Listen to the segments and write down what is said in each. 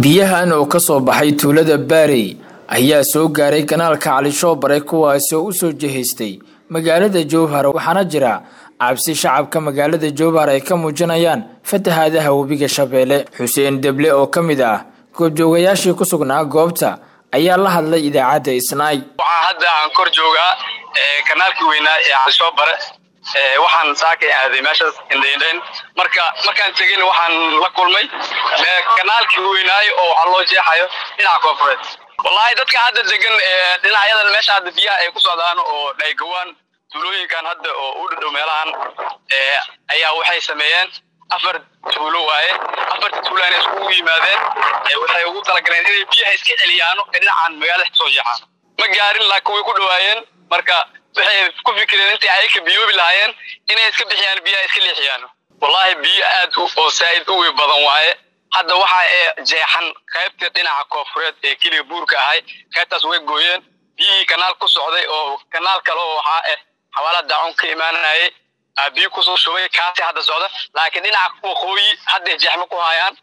biyahan oo ka soo baxay tuulada baarey ayaa soo gaaray kanaalka calishoobare kuwaasi oo usoo jihaystay magaalada jowhar waxaana jira cabsi shacabka magaalada jowhar ay ka muujinayaan fatahaadaha webiga shabeelle xuseen deble oo ka mid ah goobjoogayaashii ku sugnaa goobta ayaa la hadlay idaacadda isnaay waxaa hadda aan kor joogaa kanaalkii weynaa ee calishoobare waxaan saakay aaday meeshaas indhaindhayn marka markaan tegin waxaan la kulmay kanaalkii weynaayo oo waxaa loo jeexayo dhinaca koonfureed wallaahi dadka hadda degan dhinacyadan meesha hadda biyaha ay ku socdaan oo dhaygawaan tuulooyinkan hadda oo u dhadhow meelahan ayaa waxay sameeyeen afar tuulo waaye afarta tuulaana iskugu yimaadeen waxay ugu talagaleen inay biyaha iska celiyaano ee dhinacan magaalada kasoo jeexaano ma gaarin laakiin way ku dhawaayeen marka waxay ku fikireen intii ayaka biyoobi lahaayeen inay iska bixiyaan biyaha iska leexiyaan wallaahi biyo aad oo saa'id u wey badan waaye hadda waxa ee jeexan qaybta dhinaca koonfureed ee keliga buurka ahay qaybtaas way gooyeen biyihii kanaal ku socday oo kanaal kale oo waxaa ah xawaalad daacun ka imaanayay biyo kusoo shubay kaasi hadda socda laakiin dhinaca waqooyi hadday jeexma ku hayaan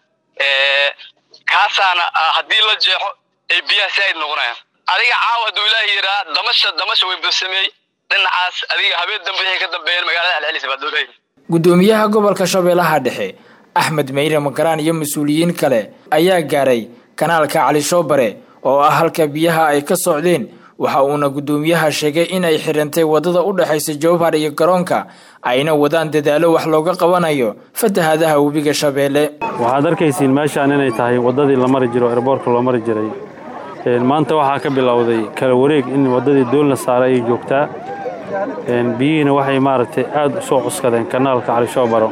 kaasaana haddii la jeexo ay biyaha saa'id noqonayaan adiga caawa hadduu ilaahi yiraa damasha damasha way basameey dhinacaas adiga habeen dambe waxay ka dambeeyeen magaalada celcelis baa dowlahay gudoomiyaha gobolka shabeellaha dhexe axmed meyre makaraan iyo mas-uuliyiin kale ayaa gaaray kanaalka calishoobare oo ah halka biyaha ay ka socdeen waxa uuna gudoomiyaha sheegay in ay xirantay wadada u dhexaysa jowhar iyo garoonka ayna wadaan dadaalo wax looga qabanayo fatahaadaha webiga shabeelle waxaad arkaysiin meeshaan inay tahay waddadii la mari jiro erboorka loo mari jiray maanta waxaa ka bilowday kala wareeg in waddadii doon la saaray ay joogtaa biyihiina waxay maaragtay aad u soo cuskadeen kanaalka calishoobaro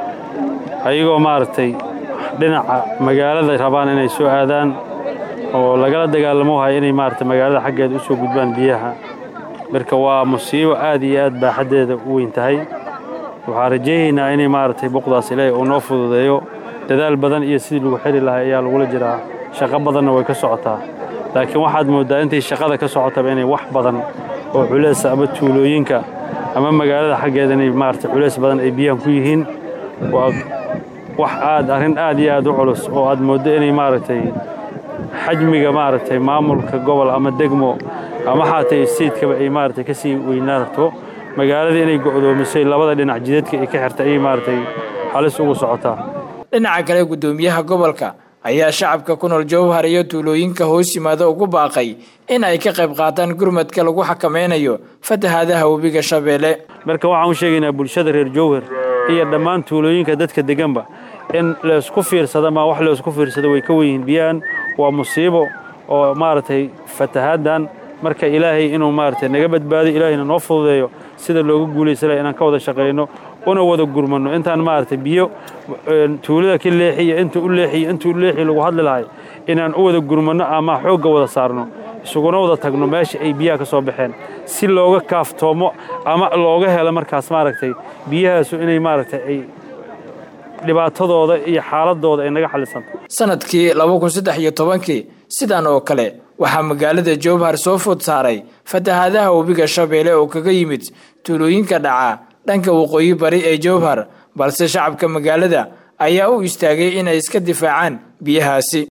ayagoo maaragtay dhinaca magaalada rabaan inay soo aadaan oo lagala dagaalamo hay inay maaragtay magaalada xaggeeda u soo gudbaan biyaha marka waa musiibo aad iyo aad baaxaddeeda u weyn tahay waxaan rajaynaynaa inay maaragtay buqdaas ilaahay uu noo fududeeyo dadaal badan iyo sidii lagu xiri lahaa ayaa lagula jiraa shaqo badanna way ka socotaa laakiin waxaad mooddaa intay shaqada ka socotaba inay wax badan oo culeesa ama tuulooyinka ama magaalada xaggeeda inay maaragtay culeys badan ay biyahan ku yihiin waa wax aad arrin aad iyo aad u culus oo aad mooddo inay maaragtay xajmiga maaragtay maamulka gobol ama degmo ama xaatay siidkaba ay maaragtay ka sii weynaarto magaalada inay go'doomisay labada dhinac jidadka ay ka xirtay ayay maaragtay halis ugu socotaa dhinaca kale gudoomiyaha gobolka ayaa shacabka ku nool jowhar iyo tuulooyinka hoos yimaada ugu baaqay in ay ka qayb qaataan gurmadka lagu xakameynayo fatahaadaha webiga shabeelle marka waxaan u sheegaynaa bulshada reer jowhar iyo dhammaan tuulooyinka dadka deganba in laysku fiirsada ma wax laysku fiirsado way ka wenyihiin biyahan waa musiibo oo maaragtay fatahaaddan marka ilaahay inuu maaragtay naga badbaado ilaahayna noo fududeeyo sida looga guulaysanayo inaan ka wada shaqayno una wada gurmanno intaan maaragtay biyo tuulada ka leexiyo inta u leexiyo inta u leexiyo lagu hadli lahay inaan u wada gurmanno ama xoogga wada saarno isuguna wada tagno meesha ay biyaha ka soo baxeen si looga kaaftoomo ama looga helo markaas maaragtay biyahaasu inay maaragtay ay dhibaatadooda iyo xaaladooda ay naga xalisanto sanadkii laba kun saddex iyo tobankii sidan oo kale waxaa magaalada jowhar soo food saaray fatahaadaha webiga shabeelle oo kaga yimid tuulooyinka dhaca dhanka waqooyi bari ee jowhar balse shacabka magaalada ayaa u istaagay inay iska difaacaan biyahaasi